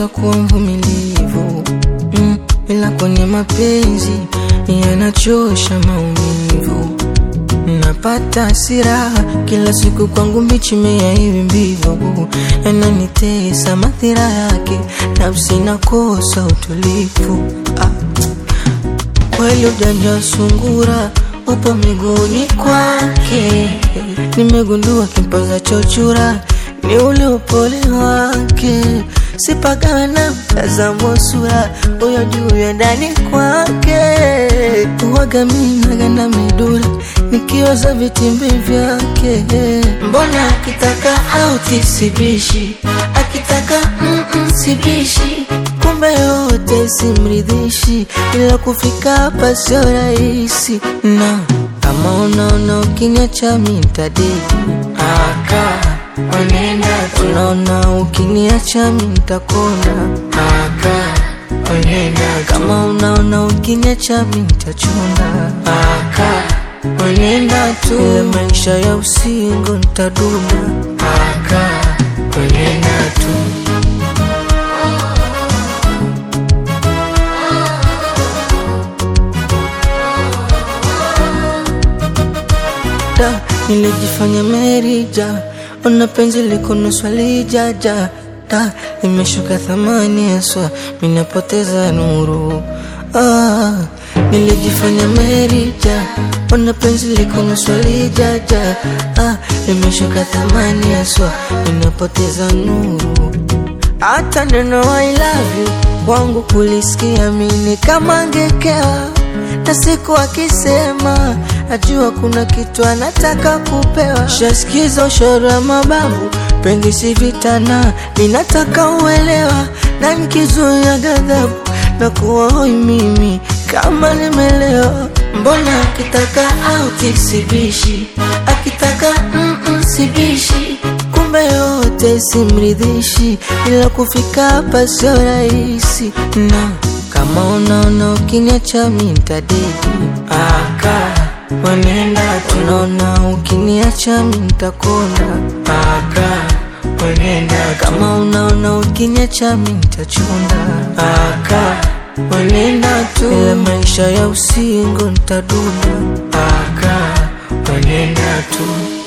najifunza kuwa mvumilivu mm, ila kwenye mapenzi yanachosha maumivu. Napata hasira kila siku, kwangu mbichi mea hivi mbivu, yananitesa madhira yake, nafsi nakosa utulivu. Ah, kweli ujanja sungura upo miguuni kwake, nimegundua kimpaza chochura ni ule upole wake, sipagawe na mtazamo sura huyo juu ya ndani kwake, uwaga minagana midura nikiwaza vitimbi vyake, mbona akitaka auti sibishi, akitaka mm -mm, sibishi kumbe yote simridhishi, ila kufika hapa sio rahisi, na kama unaona ukiniacha mi ntadedi aka Onenda tu unaona ukiniacha mi ntakona aka Onenda tu kama unaona ukiniacha mi ntachuna aka Onenda tu ile maisha ya usingo ntaduna aka Onenda tu da nilijifanya merija ona penzi liko nusu lijaja da imeshuka thamani haswa minapoteza nuru ah, nilijifanya merija ona penzi liko nusu lijaja ah, imeshuka thamani haswa minapoteza nuru hata neno I love you kwangu kulisikia mini kama ngekewa na siku akisema najua kuna kitu anataka kupewa. Shasikiza ushoro wa mababu, penzi si vitana, ninataka uelewa, na nikizuia ghadhabu na kuwa hoi mimi kama nimelewa. Mbona akitaka auti sibishi, akitaka mm -mm, sibishi kumbe yote simridhishi, ila kufika hapa sio rahisi na kama unaona ukiniacha mi ntadedi aka wanenda tu unaona ukiniacha mi ntakona aka wanenda kama unaona ukiniacha mi ntachunda aka wanenda tu ile maisha ya usingo ntaduna aka wanenda tu